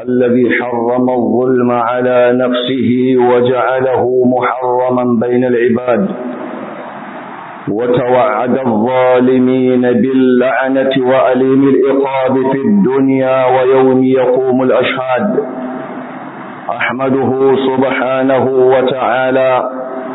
الذي حرم الظلم على نفسه وجعله محرما بين العباد وتوعد الظالمين باللعنة وأليم الإقاب في الدنيا ويوم يقوم الأشهاد أحمده سبحانه وتعالى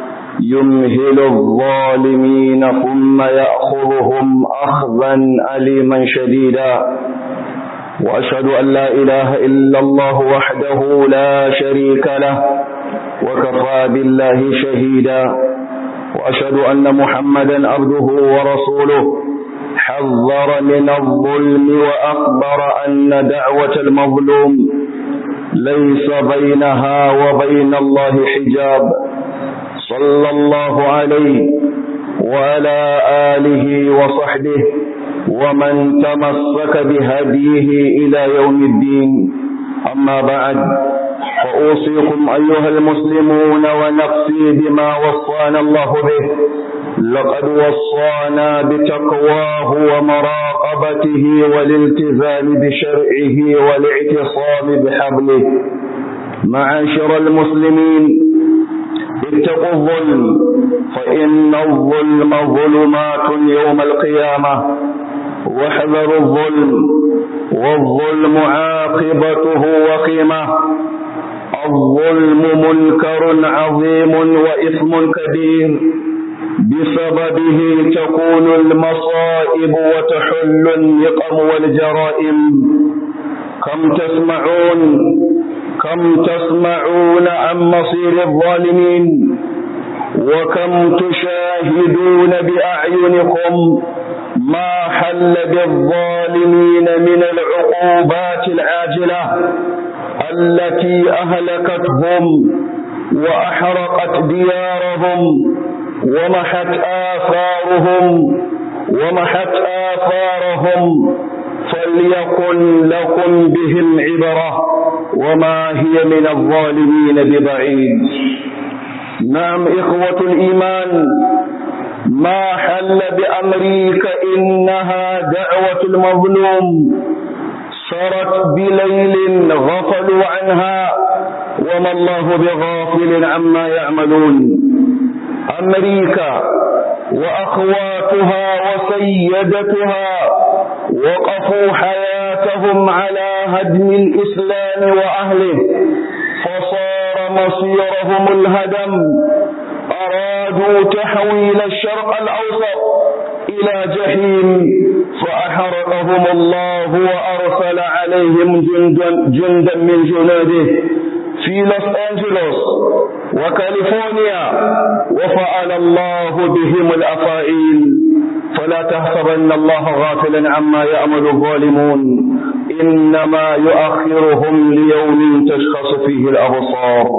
يمهل الظالمين ثم يأخذهم أخذا أليما شديدا وأشهد أن لا إله إلا الله وحده لا شريك له وكفى بالله شهيدا وأشهد أن محمدا عبده ورسوله حذر من الظلم وأخبر أن دعوة المظلوم ليس بينها وبين الله حجاب صلى الله عليه وعلى آله وصحبه ومن تمسك بهديه إلى يوم الدين أما بعد فأوصيكم أيها المسلمون ونفسي بما وصانا الله به لقد وصانا بتقواه ومراقبته والالتزام بشرعه والاعتصام بحبله معاشر المسلمين اتقوا الظلم فإن الظلم ظلمات يوم القيامة واحذروا الظلم والظلم عاقبته وخيمة الظلم منكر عظيم وإثم كبير بسببه تكون المصائب وتحل النقم والجرائم كم تسمعون كم تسمعون عن مصير الظالمين وكم تشاهدون بأعينكم ما حل بالظالمين من العقوبات العاجلة التي أهلكتهم وأحرقت ديارهم ومحت آثارهم ومحت آثارهم فليكن لكم بهم عبرة وما هي من الظالمين ببعيد نعم إخوة الإيمان ما حل بأمريكا إنها دعوة المظلوم سرت بليل غفلوا عنها وما الله بغافل عما يعملون أمريكا وأخواتها وسيدتها وقفوا حياتهم على هدم الإسلام وأهله فصار مصيرهم الهدم أرادوا تحويل الشرق الأوسط إلى جحيم فأحرقهم الله وأرسل عليهم جندا, جندا من جنوده في لوس أنجلوس وكاليفورنيا وفعل الله بهم الأفاعيل فلا تحسبن الله غافلا عما يأمل الظالمون إنما يؤخرهم ليوم تشخص فيه الأبصار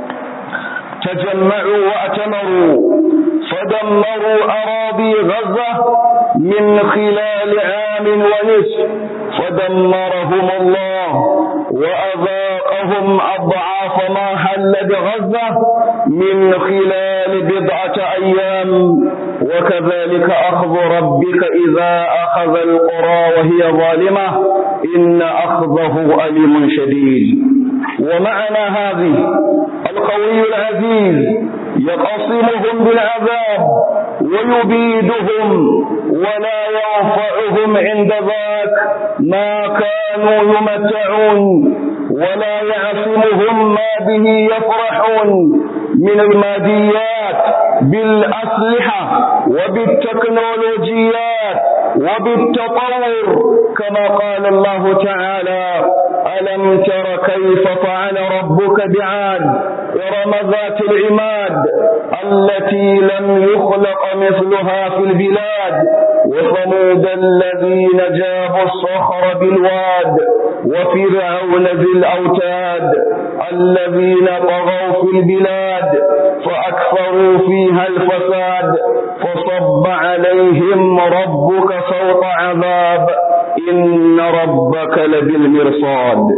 تجمعوا وأتمروا فدمروا أراضي غزة من خلال عام ونصف فدمرهم الله وأذاقهم أضعاف ما حل بغزة من خلال بضعة أيام وكذلك أخذ ربك إذا أخذ القرى وهي ظالمة إن أخذه أليم شديد ومعنى هذه القوي العزيز يقصمهم بالعذاب ويبيدهم ولا ينفعهم عند ذاك ما كانوا يمتعون ولا يعصمهم ما به يفرحون من الماديات بالأسلحة وبالتكنولوجيات وبالتطور كما قال الله تعالى ألم تر كيف فعل ربك بعاد إرم ذات العماد التي لم يخلق مثلها في البلاد وثمود الذين جابوا الصخر بالواد وفرعون ذي الأوتاد الذين طغوا في البلاد فأكثروا فيها الفساد فصب عليهم ربك صوت عذاب إن ربك لبالمرصاد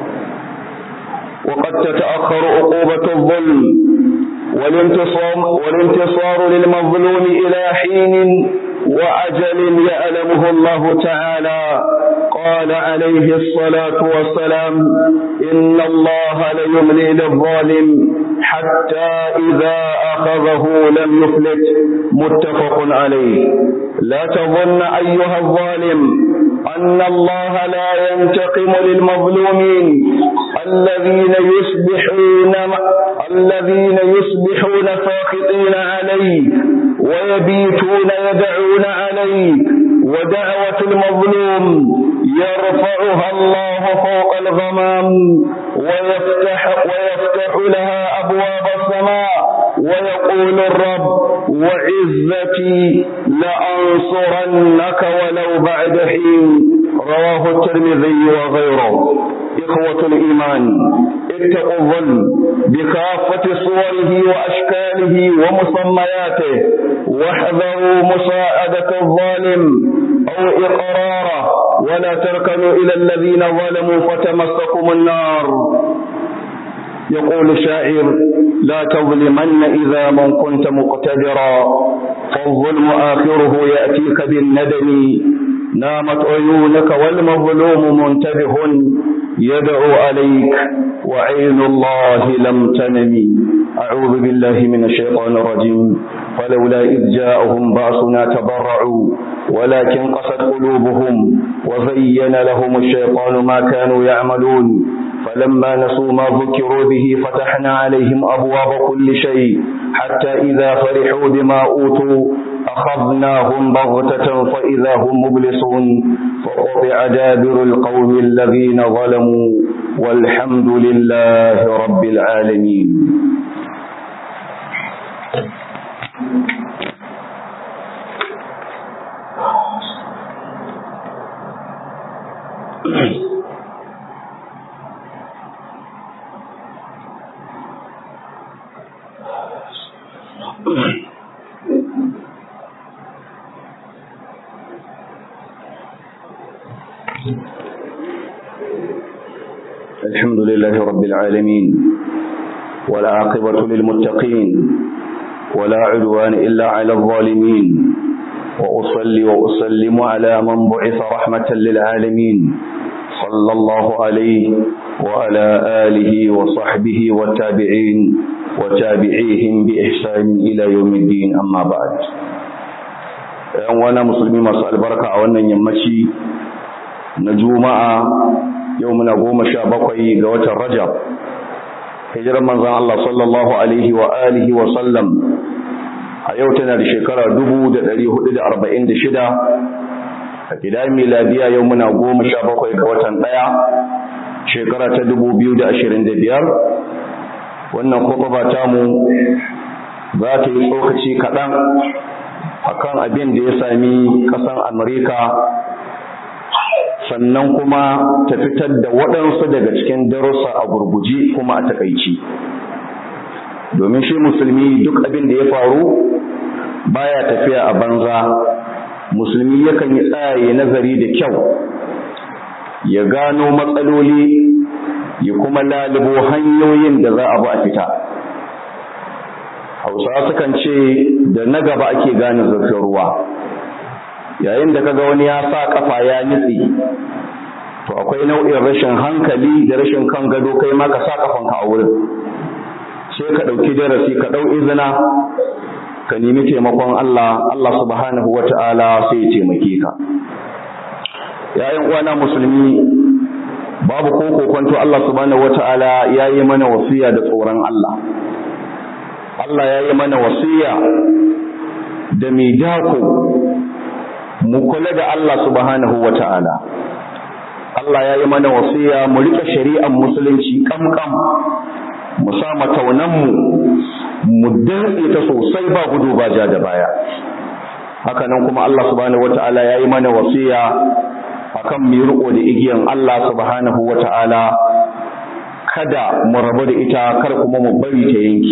وقد تتأخر عقوبة الظلم والانتصار, والانتصار للمظلوم إلى حين وأجل يعلمه الله تعالى قال عليه الصلاة والسلام إن الله ليملي للظالم حتى إذا أخذه لم يفلت متفق عليه لا تظن أيها الظالم أن الله لا ينتقم للمظلومين الذين يصبحون الذين يصبحون ساخطين عليه ويبيتون يدعون عليه ودعوة المظلوم يرفعها الله فوق الغمام ويفتح ويفتح لها أبواب السماء ويقول الرب وعزتي لأنصرنك ولو بعد حين رواه الترمذي وغيره إخوة الإيمان اتقوا الظلم بكافة صوره وأشكاله ومسمياته واحذروا مساعدة الظالم أو إقراره ولا تركنوا إلى الذين ظلموا فتمسكم النار يقول الشاعر لا تظلمن إذا من كنت مقتدرا فالظلم آخره يأتيك بالندم نامت عيونك والمظلوم منتبه يدعو عليك وعين الله لم تنم أعوذ بالله من الشيطان الرجيم فلولا إذ جاءهم بأسنا تضرعوا ولكن قست قلوبهم وزين لهم الشيطان ما كانوا يعملون فلما نسوا ما ذكروا به فتحنا عليهم أبواب كل شيء حتى إذا فرحوا بما أوتوا أخذناهم بغتة فإذا هم مبلسون فقطع دابر القوم الذين ظلموا والحمد لله رب العالمين الحمد لله رب العالمين ولا عاقبة للمتقين ولا عدوان إلا على الظالمين وأصلي وأسلم على من بعث رحمة للعالمين صلى الله عليه وعلى آله وصحبه والتابعين وتابعيهم بإحسان إلى يوم الدين أما بعد وانا مسلمين مسأل بركة وانا يمشي نجوماء yau muna goma sha bakwai ga watan rajab hijirar manzan Allah sallallahu alaihi wa alihi wa sallam a yau tana da shekara dubu da ɗari hudu da arba'in da shida a gida miladiya yau muna goma sha bakwai ga watan ɗaya shekara ta dubu biyu da ashirin da biyar wannan kwakwa tamu za ta yi tsokaci kaɗan akan abin da ya sami ƙasar amurka sannan kuma ta fitar da waɗansu daga cikin darussa a gurguje kuma a takaici domin shi musulmi duk abin da ya faru baya tafiya a banza musulmi yakan yi tsaye nazari da kyau ya gano matsaloli ya kuma lalubo hanyoyin da za a bi a fita hausawa sukan ce da na gaba ake gane zurfin ruwa yayin da kaga wani ya sa kafa ya nitsi to akwai nau'in rashin hankali da rashin kan gado kai ma ka sa kafanka a wurin sai ka ɗauki darasi ka ɗau izina ka nemi taimakon Allah Allah subhanahu wata'ala sai ya taimake ka yayin uwana musulmi babu ko kokonto Allah subhanahu wata'ala ya yi mana wasiya da tsoron Allah Allah ya yi mana wasiya da mai dako mu kula da Allah subhanahu wa ta'ala. Allah ya yi mana wasiya mu riƙe shari'ar musulunci ƙamƙam, mu sa mataunanmu, mu dantse ta sosai ba gudu ba ja da baya. Hakanan kuma Allah subhanahu wa ta'ala ya yi mana wasiya akan mu riƙo da igiyan Allah subhanahu wa ta'ala kada mu rabu da ita kar kuma mu bari ta yanki.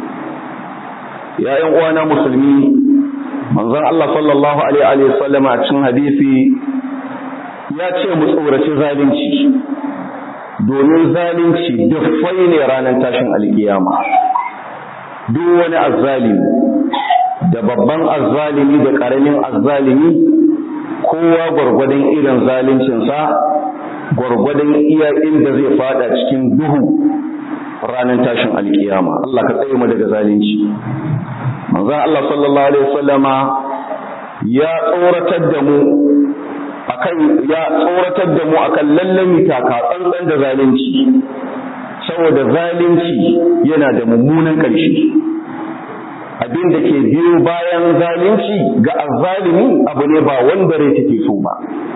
Ya uwana musulmi manzon Allah sallallahu alaihi wa sallama a cikin hadisi ya ce mu tsoraci zalunci domin zalunci dafai ne ranar tashin alkiyama duk wani azzalimi da babban azzalimi da karamin azzalimi kowa gwargwadon irin zaluncinsa gwargwadon iya inda zai fada cikin duhu ranar tashin alkiyama Allah ka tsaye mu daga zalunci manzon Allah sallallahu alaihi wasallama ya tsoratar da mu akan ya tsoratar da mu akan lallami taka tsantsan da zalunci saboda zalunci yana da mummunan ƙarshe abin da ke biyo bayan zalunci ga azzalimi abu ne ba wanda rai take so ba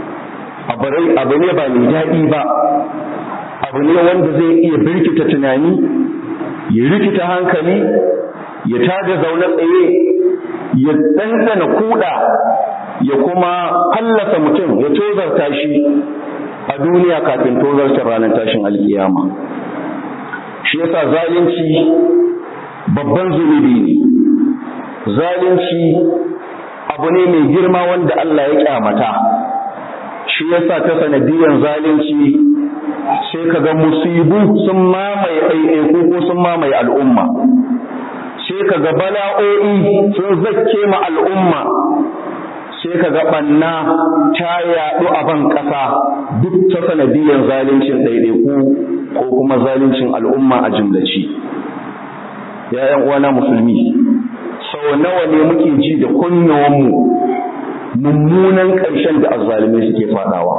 abu ne ba mai daɗi ba abu ne wanda zai iya birkita tunani ya rikita hankali ya tada zaune tsaye ya ɗanɗana kuɗa ya kuma fallasa mutum ya tozarta shi a duniya kafin tozarta ranar tashin alkiyama shi yasa zalunci babban zunubi ne zalunci abu ne mai girma wanda Allah ya kyamata shi yasa ta sanadiyan zalunci sai ka ga musibu sun mamaye ɗaiɗaiku ko sun mamaye al'umma sai ka ga bala'o'i sun zakke ma al'umma sai ka ga ɓanna ta yaɗu a ban ƙasa duk ta sanadiyan zaluncin ɗaiɗaiku ko kuma zaluncin al'umma a jimlaci ‘ya'yan uwana musulmi sau nawa ne muke ji da kunnuwanmu mummunan ƙarshen da azzalumai suke faɗawa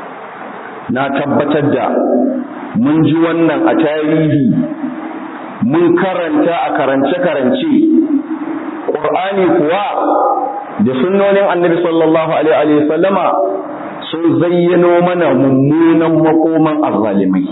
na tabbatar da mun ji wannan a tarihi mun karanta a karance-karance ƙur'ani kuwa da sunnonin annabi sallallahu alaihi sallama sun zayyano mana mummunan makoman azzalimai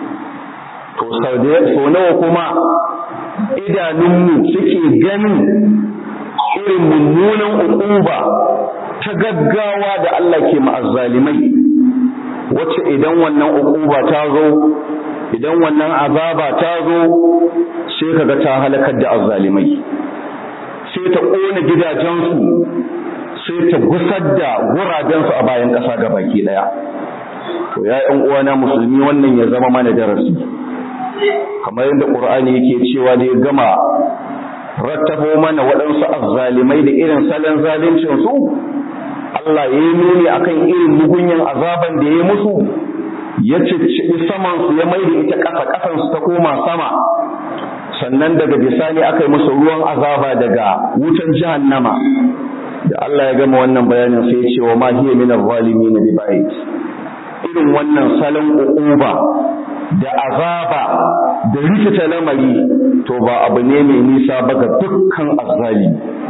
to sau nawa kuma idanunmu suke ganin irin mummunan uquba ta gaggawa da Allah ke ma'azzalimai wacce idan wannan uquba ta zo idan wannan azaba ta zo sai kaga ta halakar da azzalimai sai ta ƙona gidajensu sai ta gusar da gurabensu a bayan ƙasa ga baki ɗaya to ya ƴan uwana musulmi wannan ya zama mana darasi kamar yadda ƙur'ani yake cewa da ya gama rattabo mana waɗansu azzalimai da irin salon zalincin su Allah ya yi nuni akan irin mugunyan azaban da ya musu ya cicciɓi saman su ya maida ita ƙasa ƙasan su ta koma sama sannan daga bisani aka yi musu ruwan azaba daga wutan jahannama da Allah ya gama wannan bayanin sai ya ce wa ma hiya min az-zalimin bi ba'id irin wannan salon uquba da azaba da rikita lamari to ba abu ne mai nisa ba ga dukkan azzali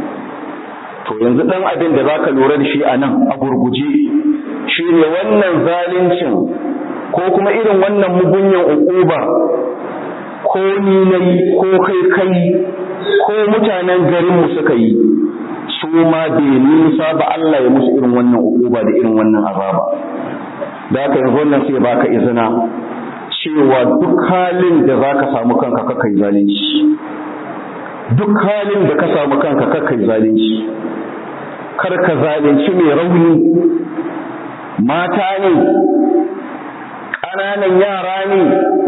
to yanzu dan abin da zaka lura da shi a nan a gurguje shine wannan zalincin ko kuma irin wannan mugunyan uquba ko ni nayi ko kai kai ko mutanen garinmu suka yi su ma bai nisa ba Allah ya musu irin wannan uquba da irin wannan azaba da haka yanzu wannan sai baka izina cewa duk halin da za ka samu kanka kakai zalunci duk halin da ka samu kanka kakai zalunci kar ka zalunci mai rauni mata ne ƙananan yara ne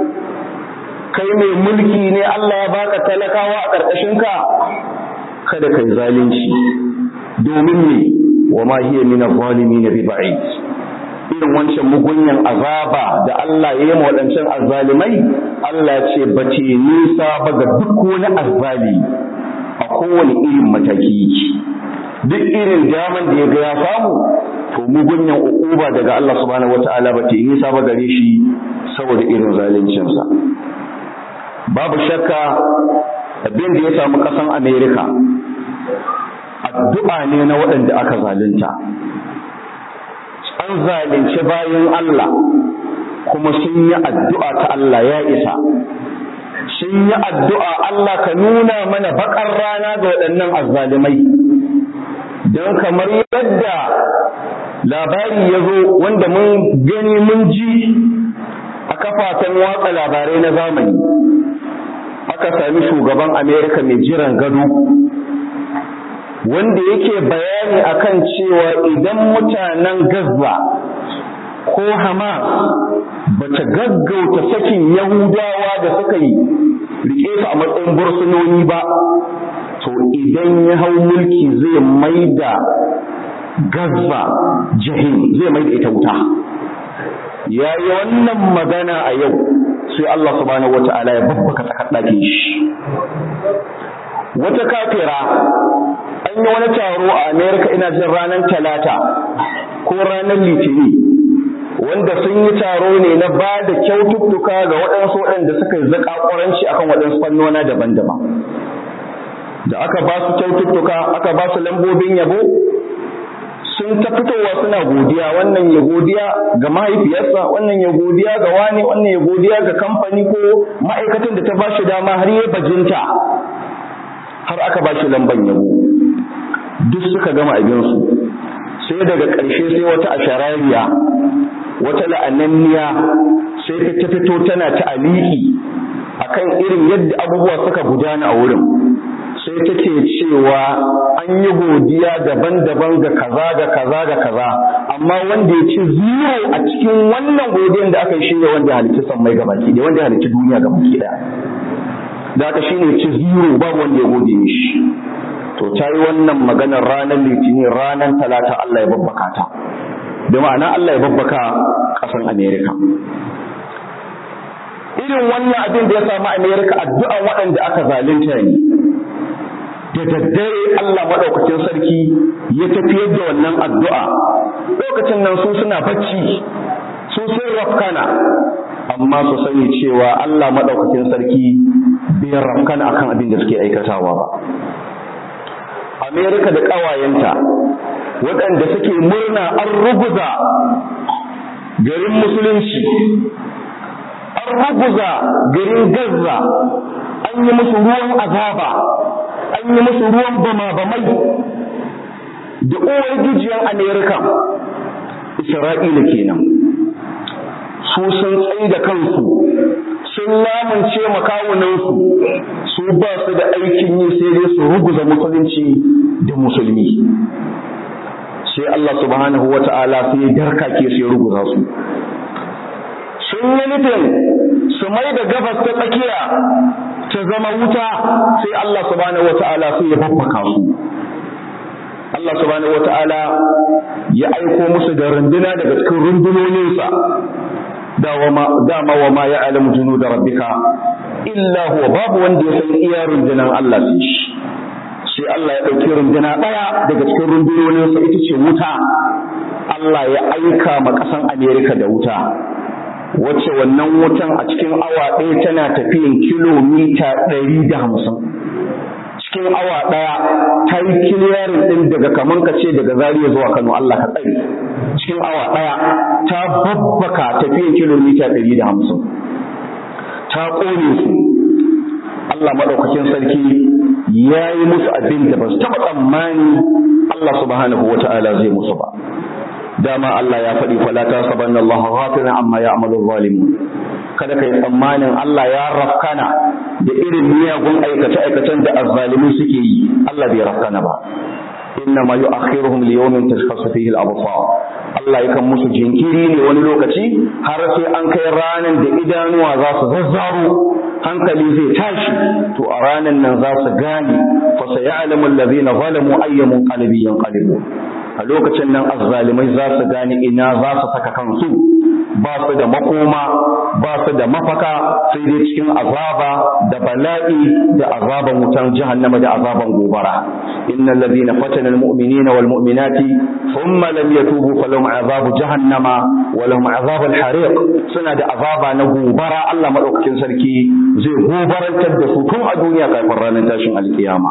kai mai mulki ne Allah ya baka talakawa a ƙarƙashinka kada kai zalunci domin ne wa ma hiya min adh-dhalimin bi ba'id irin wancan mugunyan azaba da Allah ya yi ma waɗancan azzalimai Allah ya ce ba ce nisa ba ga duk wani azzali a kowane irin mataki duk irin daman da ya ga ya samu to mugunyan uquba daga Allah subhanahu wata'ala ba ce nisa ba gare shi saboda irin zaluncinsa babu shakka abin da ya samu ƙasan Amerika addu'a ne na waɗanda aka zalunta an zalunci bayan Allah kuma sun yi addu'a ta Allah ya isa sun yi addu'a Allah ka nuna mana bakar rana ga waɗannan azzalimai don kamar yadda labari ya zo wanda mun gani mun ji a kafafen watsa labarai na zamani aka sami shugaban Amerika mai jiran gado wanda yake bayani akan cewa idan mutanen Gaza ko Hamas bata gaggauta sakin Yahudawa da suka yi rike su a matsayin bursunoni ba to idan ya hau mulki zai maida Gaza jahim zai mai da ita wuta ya yi wannan magana a yau sai Allah subhanahu wata'ala ya babbaka tsakar ɗakin shi wata kafira an yi wani taro a Amerika ina jin ranar talata ko ranar litini wanda sun yi taro ne na ba da kyaututtuka ga waɗansu waɗanda suka yi zaƙaƙuranci akan waɗansu fannona daban-daban da aka ba su kyaututtuka aka ba su lambobin yabo sun ta fitowa suna godiya wannan ya godiya ga mahaifiyarsa wannan ya godiya ga wani wannan ya godiya ga kamfani ko ma'aikatan da ta ba shi dama har ya bajinta har aka ba shi lamban yabo duk suka gama abinsu sai daga ƙarshe sai wata asharariya wata la'ananniya sai ta fito tana ta aliki akan irin yadda abubuwa suka gudana a wurin sai take cewa an yi godiya daban-daban ga kaza ga kaza ga kaza amma wanda ya ci zero a cikin wannan godiyan da aka yi shine wanda halitta sammai ga baki da wanda halitta duniya ga baki daya da aka shine ci zero babu wanda ya gode mishi to ta yi wannan maganar ranar litinin ranar talata Allah ya babbaka ta da ma'ana Allah ya babbaka ƙasan Amerika irin wannan abin da ya samu Amerika addu'an waɗanda aka zalunta ne da daddare Allah maɗaukacin sarki ya tafiyar da wannan addu'a lokacin nan su suna bacci su sun rafkana amma su sani cewa Allah maɗaukacin sarki bai rafkana akan abin da suke aikatawa ba Amerika da ƙawayenta waɗanda suke murna an ruguza garin musulunci an ruguza garin Gaza an yi musu ruwan azaba an yi musu ruwan bama-bamai da uwar gijiyar Amerika Isra'ila kenan su sun tsaye da kansu sun lamunce makawunansu su ba su da aikin yi sai dai su ruguza musulunci da musulmi sai Allah subhanahu wa ta'ala sai ya darkake su ya ruguza su sun yi nufin su mai da gabas ta tsakiya ta zama wuta sai Allah subhanahu wa ta'ala sai ya babbaka su Allah subhanahu wa ta'ala ya aiko musu da runduna daga cikin rundunoninsa dama wa ma ya alamu junu da rabbika illa huwa babu wanda ya san iya rundunan Allah sai shi sai Allah ya ɗauki runduna ɗaya daga cikin rundunoninsa ita ce wuta Allah ya aika ma ƙasan Amerika da wuta wacce wannan wutan a cikin awa ɗaya tana tafiyan kilomita ɗari da hamsin cikin awa ɗaya ta yi kiliyarin ɗin daga kaman ka ce daga zariya zuwa kano Allah ka tsari cikin awa ɗaya ta babbaka tafiyan kilomita ɗari da hamsin ta ƙone su Allah maɗaukakin sarki ya yi musu abin da ba su taɓa tsammani Allah subhanahu wa ta'ala zai musu ba dama Allah ya faɗi fala ta sabanna Allah ghafiran amma ya'malu zalimun kada kai tsammanin Allah ya rafkana da irin miyagun aikace aikacen da azzalimi suke yi Allah bai rafkana ba inna ma yu'akhiruhum li yawmin tashkhasu fihi al-absar Allah yakan musu jinkiri ne wani lokaci har sai an kai ranan da idanuwa za su zazzaro hankali zai tashi to a ranan nan za su gane fa sayalamu alladhina zalamu ayyamun qalbi yanqalibu a lokacin nan azzalimai za su gane ina za su saka kansu ba su da makoma ba su da mafaka sai dai cikin azaba da bala'i da azaban wutan jahannama da azaban gobara innal ladhina fatana almu'minina wal mu'minati thumma lam yatubu falahum azabu jahannama wa lahum azabul hariq suna da azaba na gobara Allah madaukakin sarki zai gobarantar da su tun a duniya kafin ranar tashin alkiyama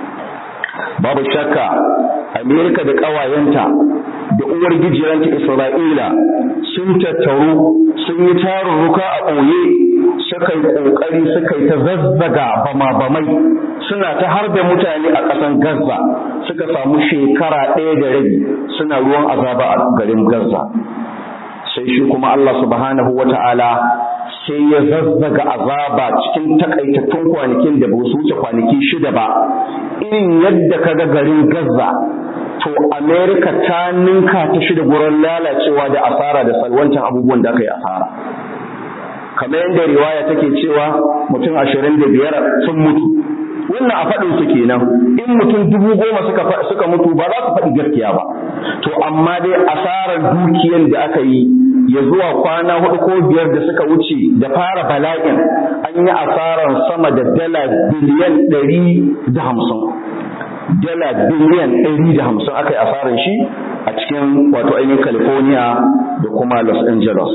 babu shakka amerika da ƙawayenta da uwar gijiyarta isra'ila sun tattaru sun yi tarurruka a ɓoye suka yi ƙoƙari suka yi ta zazzaga bama-bamai suna ta harbe mutane a ƙasan gaza suka samu shekara ɗaya da rabi suna ruwan azaba a garin gaza sai shi kuma allah subhanahu wa ta'ala sai ya zazzaga azaba cikin takaitattun kwanakin da ba su wuce kwanaki shida ba irin yadda kaga garin Gaza to America ta ninka ta shida gurin lalacewa da asara da salwantan abubuwan da aka yi asara kamar yadda riwaya take cewa mutum ashirin da biyar sun mutu wannan a faɗin su kenan in mutum dubu goma suka suka mutu ba za su faɗi gaskiya ba to amma dai asarar dukiyar da aka yi ya zuwa kwana hudu ko biyar da suka wuce da fara bala'in an yi asarar sama da dala biliyan ɗari da hamsin dala biliyan ɗari da hamsin aka yi asarar shi a cikin wato ainihin california da kuma los angeles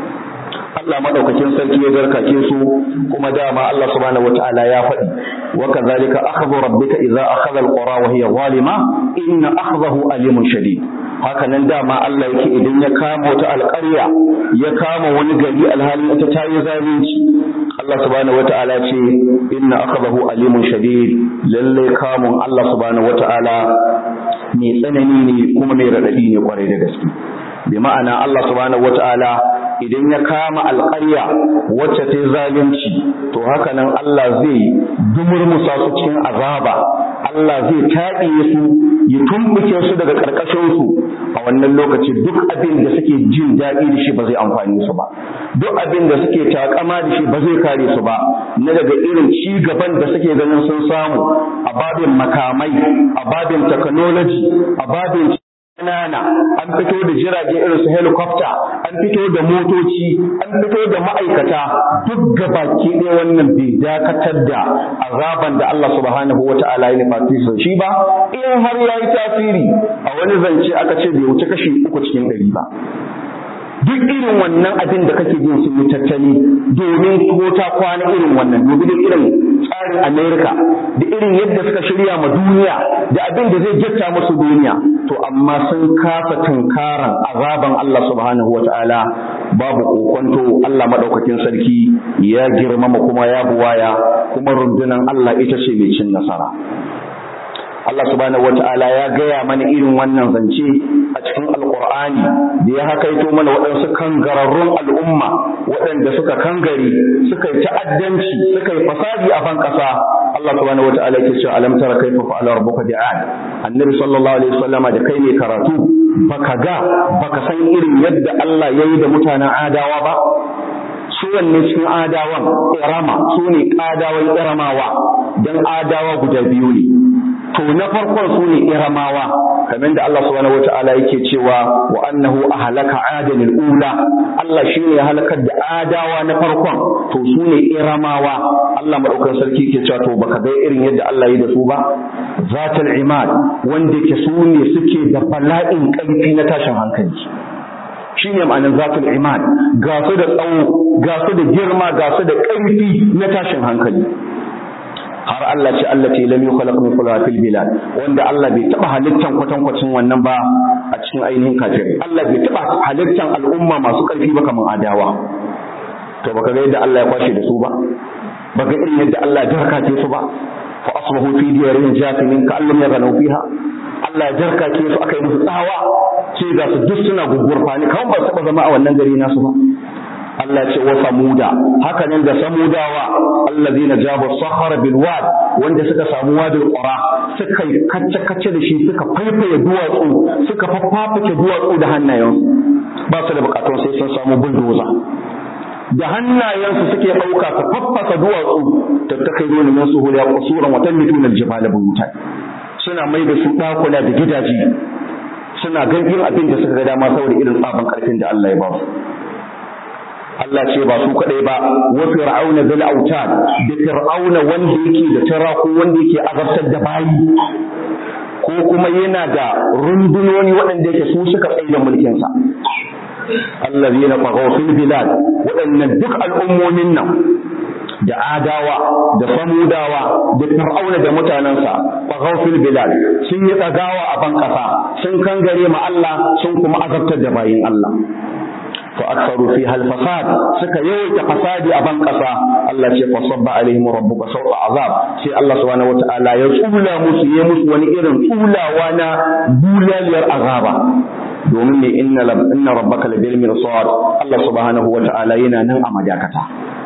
Allah madaukakin sarki ya zarkace su kuma dama Allah subhanahu wataala ya faɗi wa kadhalika akhdhu rabbika idza akhadha alqura wa hiya zalima inna akhdahu alimun shadid haka nan dama Allah yake idan ya kama wata alƙarya ya kama wani gari alhalin ita ta yi zalunci Allah subhanahu wataala ce inna akhdahu alimun shadid lalle kamun Allah subhanahu wataala mai tsanani ne kuma mai radadi ne kwarai da gaske bi ma'ana Allah subhanahu wataala idan ya kama alƙarya wacce ta zalunci to haka nan Allah zai dumurmusa su cikin azaba Allah zai taɗiye su ya tumbuke su daga ƙarƙashin su a wannan lokaci duk abin da suke jin daɗi da shi ba zai amfani su ba duk abin da suke takama da shi ba zai kare su ba na daga irin ci gaban da suke ganin sun samu a babin makamai a babin technology a babin ƙanana an fito da jirage irin su helicopter an fito da motoci an fito da ma'aikata duk gabaki ɗaya wannan bai dakatar da azaban da Allah subhanahu wa ta'ala ya nufa shi ba in har ya yi tasiri a wani zance aka ce bai wuce kashi uku cikin ɗari ba duk irin wannan abin da kake jin sun yi tattali domin ko ta kwana irin wannan domin irin tsarin Amerika da irin yadda suka shirya ma duniya da abin da zai jatta musu duniya to amma sun kafa tunkaran azaban Allah subhanahu wata'ala babu kokonto Allah madaukakin sarki ya girmama kuma ya buwaya kuma rundunan Allah ita ce mai cin nasara Allah subhanahu wata'ala ya gaya mana irin wannan zance a cikin alkur'ani da ya hakaito mana waɗansu kangararrun al'umma waɗanda suka kangare suka yi ta'addanci suka yi fasadi a ban ƙasa Allah subhanahu wata'ala yake cewa alam tara kaifa fa'ala rabbuka bi'ad annabi sallallahu alaihi wasallama da kai ne karatu baka ga baka san irin yadda Allah yayi da mutanen adawa ba su wanne cikin adawan irama su ne adawan iramawa dan adawa guda biyu ne to na farkon su ne iramawa kamar da Allah subhanahu wata'ala yake cewa wa annahu ahlaka adan ula Allah shine ya halakar da adawa na farkon to su ne iramawa Allah madaukakin sarki yake cewa to baka ga irin yadda Allah yi da su ba zatul imad wanda ke su ne suke da bala'in ƙarfi na tashin hankali shine ma'anar zatul iman ga su da tsawo ga su da girma ga su da ƙarfi na tashin hankali har Allah ce Allah ce lam yukhlaq mithluha fil bilad wanda Allah bai taba halittan kwatankwacin wannan ba a cikin ainihin kafirai Allah bai taba halittan al'umma masu ƙarfi ba kamar adawa to baka ga yadda Allah ya kwashe da su ba baka irin yadda Allah ya jarkace su ba fa asbahu fi diyarihim jathimin ka allam yaghnaw fiha Allah ya jarkace su aka yi musu tsawa sai ga su duk suna gugurfani kawai ba su taba zama a wannan gari nasu ba Allah ce wa samuda haka nan da samudawa allazina jabu sahara bil wad wanda suka samu wadin qura suka kacce kacce da shi suka faifaye duwatsu suka faffafake duwatsu da hannayensu ba su da bukatun sai sun samu bulldozer da hannayensu suke ɗauka su faffasa duwatsu tattakai dole min su huliya qusuran wa tanmituna al-jibala buyutan suna mai da su ɗakuna da gidaje suna ganin abin da suka ga dama saboda irin tsaban karfin da Allah ya ba su Allah ce ba su kaɗai ba wa fir'auna bil autad da fir'auna wanda yake da tara ko wanda yake azabtar da bayi ko kuma yana da rundunoni waɗanda yake su suka tsaye da mulkin sa allazina taghaw fil bilad waɗannan duk al'ummomin nan da adawa da samudawa da fir'auna da mutanensa taghaw fil bilad sun yi tsagawa a ban ƙasa sun kangare ma Allah sun kuma azabtar da bayin Allah فأكثروا فيها الفساد سكا يويت فسادي أبان قصا الله شيء فصب عليهم ربك سوء عذاب شيء الله سبحانه وتعالى يقول موسى يمس ونئرن أولى وانا بولا لير عذابا domin ne inna inna rabbaka labil mirsad Allah subhanahu wata'ala yana nan a majakata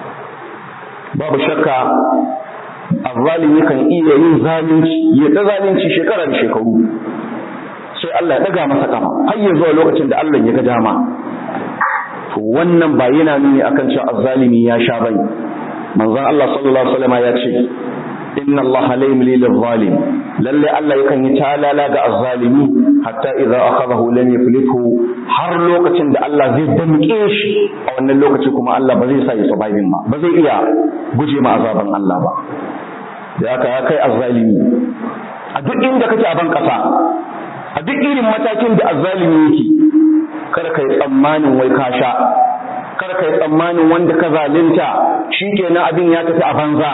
babu shakka azzalimi kan iya yin zalunci ya ta zalunci shekara da shekaru sai Allah ya daga masa kafa har ya zuwa lokacin da Allah ya ga dama to wannan ba yana nuni akan cewa azzalimi ya sha bane manzon Allah sallallahu alaihi wasallam ya ce inna Allah la yumli lil zalim lalle Allah yakan yi talala ga azzalimi hatta idza akhadahu lam yuflithu har lokacin da Allah zai damke shi a wannan lokaci kuma Allah ba zai sa ya surviving ba ba zai iya guje ma azaban Allah ba da haka ya kai azzalimi a duk inda kake a ban kasa a duk irin matakin da azzalimi yake kada kai tsammanin wai ka sha kada kai tsammanin wanda ka zalunta shikenan abin ya tafi a banza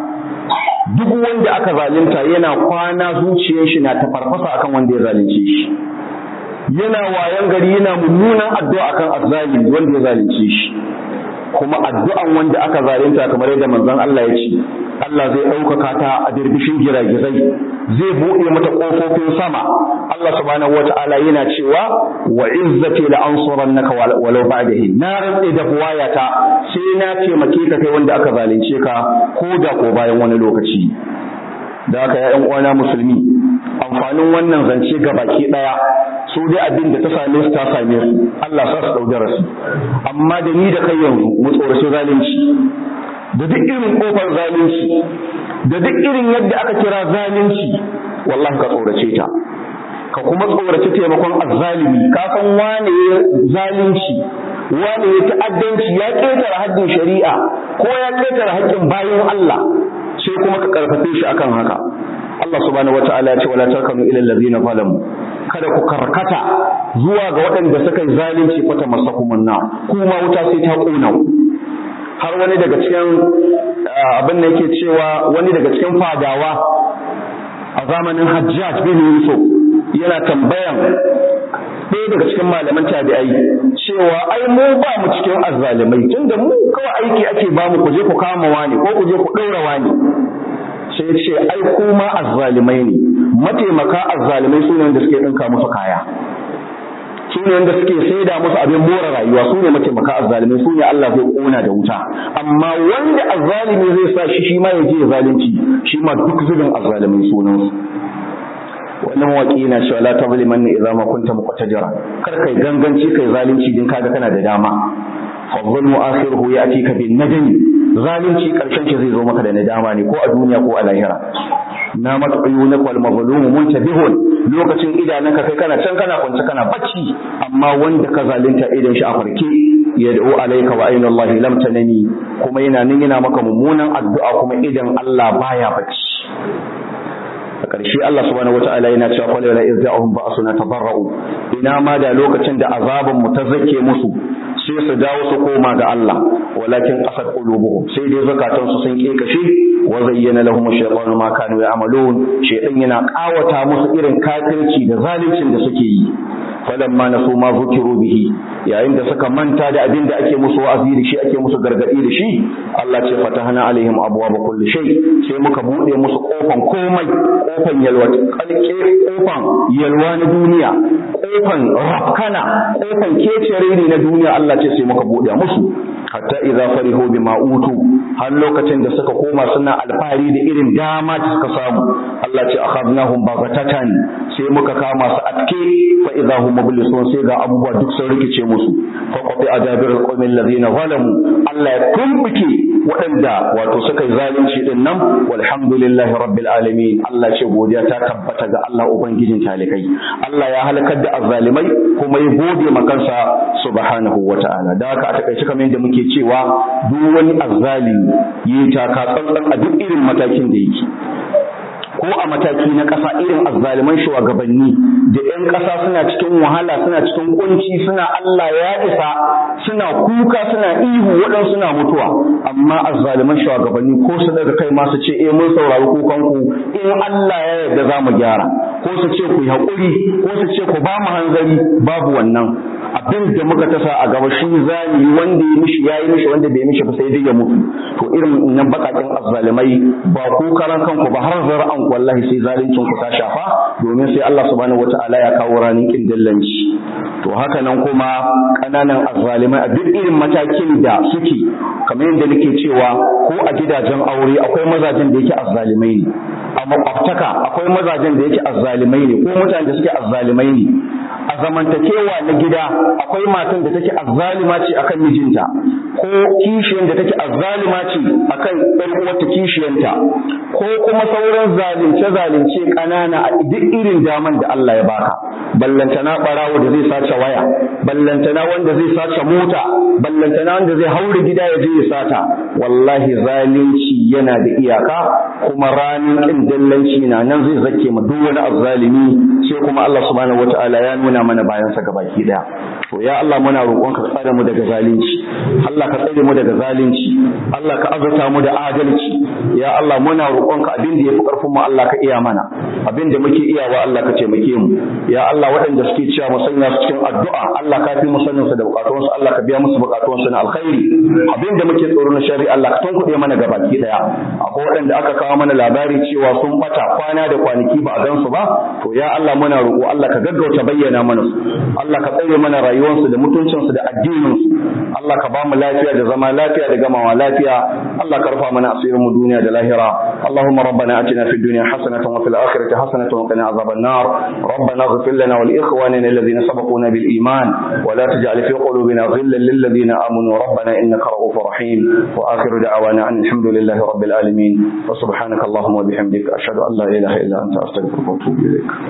duk wanda aka zalunta yana kwana zuciyar shi na tafarfasa akan wanda ya zalunce shi yana wayan gari yana mummunan addu'a akan azzalimi wanda ya zalunce shi kuma addu'an wanda aka zalunta kamar yadda manzon Allah ya ce Allah zai ɗaukaka ta a birbishin giragizai zai buɗe mata ƙofofin sama Allah subhanahu wata'ala yana cewa wa izzati la ansurannaka walau ba'da hin na rantse da buwayata sai na taimake ka kai wanda aka zalunce ka ko da ko bayan wani lokaci da haka ya uwana musulmi amfanin wannan zance ga baki ɗaya su dai abin da ta same su ta same su Allah sa su ɗau darasi amma da ni da kai yanzu mu tsoraci zalunci da duk irin kofar zalunci da duk irin yadda aka kira zalunci wallahi ka tsorace ta ka kuma tsorace taimakon azzalimi ka san wane ya zalunci wane ya ta'addanci ya ketare haddin shari'a ko ya ketare haƙƙin bayan Allah sai kuma ka karfafe shi akan haka Allah subhanahu wata'ala ya ce wala takanu ila allazina zalamu kada ku karkata zuwa ga waɗanda suka yi zalunci fata masakumun na kuma wuta sai ta ƙona har wani daga cikin abin da yake cewa wani daga cikin fadawa a zamanin hajjaj bin yusuf yana tambayan ɗaya daga cikin malaman tabi'ai cewa ai mu ba mu cikin azzalimai tunda mu kawai aiki ake ba mu ku je ku kama wani ko ku je ku ɗaura wani sai ya ce ai kuma azzalimai ne mataimaka azzalimai su ne wanda suke ɗinka musu kaya su ne wanda suke saida musu abin more rayuwa su ne mataimaka azzalimai su ne Allah zai kona da wuta amma wanda azzalimi zai sa shi shi ma ya je zalunci shi ma duk zubin azzalimai sunan su wannan mawaki yana cewa la tazliman idza ma kunta muqtajira kar kai ganganci kai zalunci din kaga kana da dama fa zulmu akhiruhu ya'tika bin nadami zalunci karshen shi zai zo maka da nadama ne ko a duniya ko a lahira na mat'uyunak wal mazlum muntabihun lokacin idanunka kai kana can kana kwance kana bacci amma wanda ka zalunta idan shi a farke yad'u alayka wa ayna Allah lam tanami kuma yana nan yana maka mummunan addu'a kuma idan Allah baya bacci a ƙarshe Allah subhanahu wata'ala yana cewa qul la izza'uhum ba'suna tabarra'u ina ma da lokacin da azaban mu ta zake musu sai su dawo su koma ga Allah walakin qasat qulubuhum sai dai zakatan su sun kekashe wa zayyana lahum ash-shaytanu ma kanu ya'malun shaytan yana kawata musu irin kafirci da zaluncin da suke yi falamma nasu ma zukiru bihi yayin da suka manta da abin da ake musu wa'azi da shi ake musu gargadi da shi Allah ce fatahna alaihim abwaaba kulli shay sai muka bude musu kofan komai kofan yalwa kalke kofan yalwa na duniya kofan rafkana kofan kecere ne na duniya Allah ce sai muka bude musu hatta idza farihu bima utu har lokacin da suka koma suna alfahari da irin dama da suka samu Allah ce akhadnahum baghatatan sai muka kama su atke fa idza hum mublisun sai ga abubuwa duk sun rikice musu fa qati ajabir alqawmi alladhina zalamu Allah ya tumbuke waɗanda wato suka yi zalunci din nan walhamdulillahi rabbil alamin Allah ce godiya ta tabbata ga Allah ubangijin talikai Allah ya halakar da azzalimai kuma ya gode makansa subhanahu wata'ala da haka a takaice kamar yadda muke cewa duk wani azzalimi yi taka tsantsan a duk irin matakin da yake ko a mataki na ƙasa irin azzaliman shugabanni da 'yan ƙasa suna cikin wahala suna cikin kunci suna Allah ya isa suna kuka suna ihu waɗansu suna mutuwa amma azzaliman shugabanni ko su daga kai ma su ce eh mun saurari kukanku in Allah ya yarda za mu gyara ko su ce ku yi haƙuri ko su ce ku ba mu hanzari babu wannan abin da muka tasa a gaba shi zani wanda ya mishi ya yi mishi wanda bai mishi ba sai dai ya mutu to irin nan bakakin azzalimai ba ku karan kanku ba har zara'an wallahi sai zalincin ku ta shafa domin sai Allah subhanahu wataala ya kawo ranin kindillanci to haka nan kuma kananan azzalimai a duk irin matakin da suke kamar yadda nake cewa ko a gidajen aure akwai mazajen da yake azzalimai ne a makwabtaka akwai mazajen da yake azzalimai ne ko mutanen da suke azzalimai ne a zamantakewa na gida akwai matan da take azzalima ce akan mijinta ko kishiyar da take azzalima ce akan ɗan uwarta kishiyanta ko kuma sauran zalunce-zalunce ƙanana a duk irin daman da Allah ya baka ballantana ɓarawo da zai sace waya ballantana wanda zai sace mota ballantana wanda zai haure gida ya je ya sata wallahi zalunci yana da iyaka kuma ranar ƙin dallanci na nan zai zake ma duk wani azzalimi sai kuma Allah subhanahu wataala ya nuna mana bayan sa gabaki daya to ya Allah muna roƙon ka tsare mu daga zalunci Allah ka tsare mu daga zalunci Allah ka azurta mu da adalci ya Allah muna roƙon ka abin da yafi karfin mu Allah ka iya mana abin da muke iyawa Allah ka taimake mu ya Allah waɗanda suke cewa mu sanya su cikin addu'a Allah ka fi mu sanin su da bukatun su Allah ka biya musu bukatun su na alkhairi abin da muke tsoro na shari'a Allah ka tunkuɗe mana gabaki daya akwai waɗanda aka kawo mana labari cewa sun bata kwana da kwanaki ba a gan su ba to ya Allah muna roƙo Allah ka gaggauta bayyana mana su Allah ka tsare mana rayuwarsu da mutuncinsu da addininsu Allah ka ba mu lafiya da zama lafiya da gamawa lafiya Allah ka rufa mana asirin mu duniya da lahira Allahumma rabbana atina fid dunya hasanatan wa fil akhirati hasanatan wa qina azaban nar rabbana ighfir lana wa li ikhwanina alladhina sabaquna bil iman wa la taj'al fi qulubina ghillan lil ladhina amanu rabbana innaka ra'ufur rahim wa akhiru da'wana alhamdulillahi rabbil alamin wa subhanaka allahumma wa bihamdika ashhadu an la ilaha illa anta astaghfiruka wa atubu ilaik